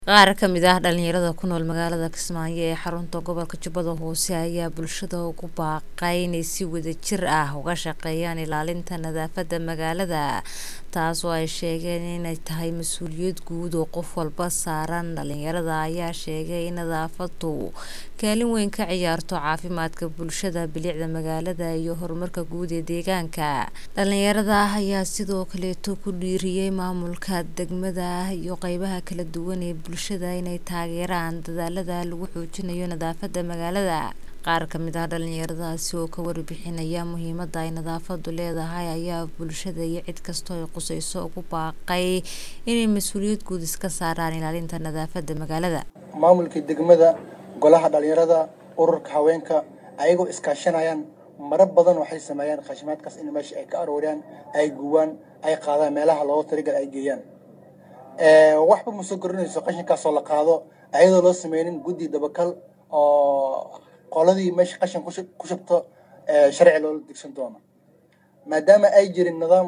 Qaar ka mid ah dhalinyarada ku nool magaalada Kismaayo ee xarunta gobolka Jubbada Hoose ayaa bulshada ugu baaqay inay si wadajir ah uga shaqeeyaan ilaalinta nadaafadda magaalada taas oo ay sheegeen inay tahay mas'uuliyad guud oo qof walba saaran dhalinyarada ayaa sheegay in nadaafaddu kaalin weyn ka ciyaarto caafimaadka bulshada bilicda magaalada iyo horumarka guud ee deegaanka dhalinyarada ayaa sidoo kaleeto ku dhiiriyay maamulka degmada iyo qaybaha kala duwan ee bulshada inay taageeraan dadaalada lagu xoojinayo nadaafadda magaalada qaar ka mid ah dhalinyaradaasi oo ka warbixinaya muhiimadda ay nadaafaddu leedahay ayaa bulshada iyo cid kastoo ay khusayso ugu baaqay inay mas'uuliyad guud iska saaraan ilaalinta nadaafadda magaalada maamulka degmada golaha dhalinyarada ururka haweenka ayagoo iskaashanayaan maro badan waxay sameeyaan khashimaadkaas in meesha ay ka arooriyaan ay guwaan ay qaadaan meelaha loogu talagal ay geeyaan waxba ma soo korinayso qashinkaasoo la qaado ayadoo loo sameynin guddi dabakal oo qoladii meesha qashin ku shubto sharci loola degsan doono maadaama ay jirin nidaam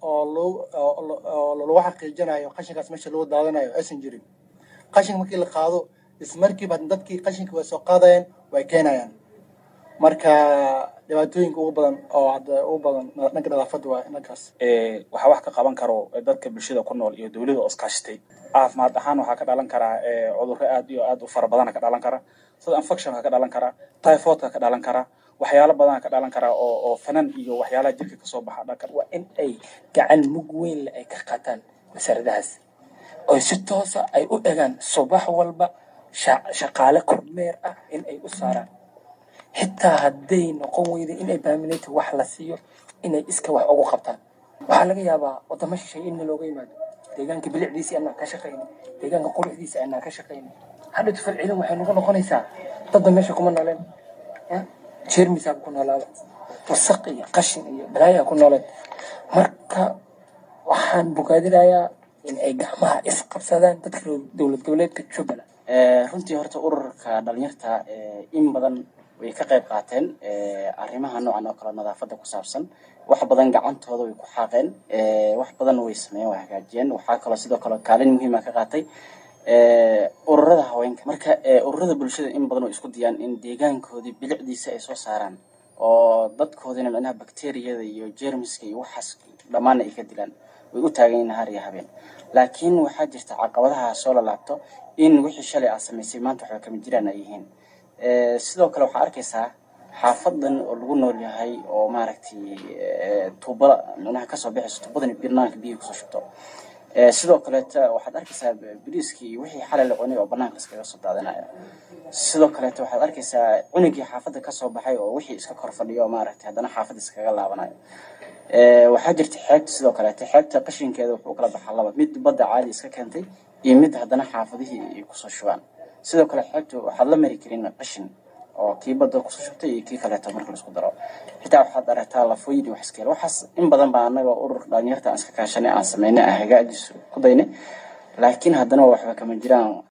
oo lagu xaqiijinayo qashinkaas meesha lagu daadanayo aysan jirin qashin markii la qaado ismarkiiba dadkii qashinka way soo qaadayaan way keenayaan marka dhibaatooyinka ugu badan oo hadda ugu badan dhanka nadaafadda waa dhankaas waxaa wax ka qaban karo dadka bulshada ku nool iyo dowladda oo iskaashatay caafimaad ahaan waxaa ka dhalan karaa cudurro aad iyo aad u fara badana ka dhalan kara sida infectionka ka dhalan kara typhoidka ka dhalan kara waxyaalo badana ka dhalan kara oo oo fanan iyo waxyaalaha jirka kasoo baxa dhanka waa in ay gacan mug weyn le ay ka qaataan wasaaradahaas oo si toosa ay u egaan subax walba shaqaale kormeer ah in ay u saaraan xitaa hadday noqon weyda inay baaminayta wax la siiyo inay iska wax ugu qabtaan waxaa laga yaabaa wadamo shishay in looga yimaado deegaanka bilicdiisa anaa ka shaqayna deegaanka quruxdiisa anaa ka shaqayna hadhatu falcelin waxay nagu noqonaysaa dadda meesha kuma nooleen jeermisaa ku noolaada wasaq iyo qashin iyo balaayaa ku nooleen marka waxaan bogaadinayaa in ay gacmaha isqabsadaan dadka dowlad goboleedka jubbaland runtii horta ururka dhalinyarta in badan way ka qayb qaateen arrimaha noocan oo kale nadaafadda ku saabsan wax badan gacantooda way ku xaaqeen wax badan way sameeyeen way hagaajiyeen waxaa kaloo sidoo kale kaalin muhiima ka qaatay ururada haweenka marka ururada bulshada in badan oo isku dayaan in deegaankoodii bilicdiisa ay soo saaraan oo dadkoodina micnaha bakteriyada iyo jermiska iyo waxaas dhammaana ay ka dilaan way u taagan yihiin har iyo habeen laakiin waxaa jirta caqabadaha soo lalaabto in wixii shalay aad samaysay maanta waxba kama jiraan ay yihiin sidoo kale waxaa arkaysaa xaafadan oo lagu nool yahay oo maaragtay tuubada micnaha kasoo bixayso tuubadani banaanka biyihi kusoo shubto sidoo kaleeta waxaad arkaysaa biriiskii iyo wixii xalay la cunay oo banaanka iskaga soo daadinaya sidoo kaleeta waxaad arkaysaa cunugii xaafadda kasoo baxay oo wixii iska kor fadhiyo oo maaragtay haddana xaafadda iskaga laabanayo waxaa jirta xeebta sidoo kaleeta xeebta qashinkeeda wuxuu u kala baxaa laba mid badda caadi iska keentay iyo mid haddana xaafadihii ay kusoo shubaan sidoo kale xeebta waxaad la mari karin qashin oo kii badda kusoo shubtay iyo kii kaleeto marka laisku daro xitaa waxaad aragtaa lafooyin iyo wax iskeel waxaas in badan baa anaga urur dhalinyarta aan iska kaashanay aan sameynay aan hagaajiso ku daynay laakiin haddana waxba kama jiraan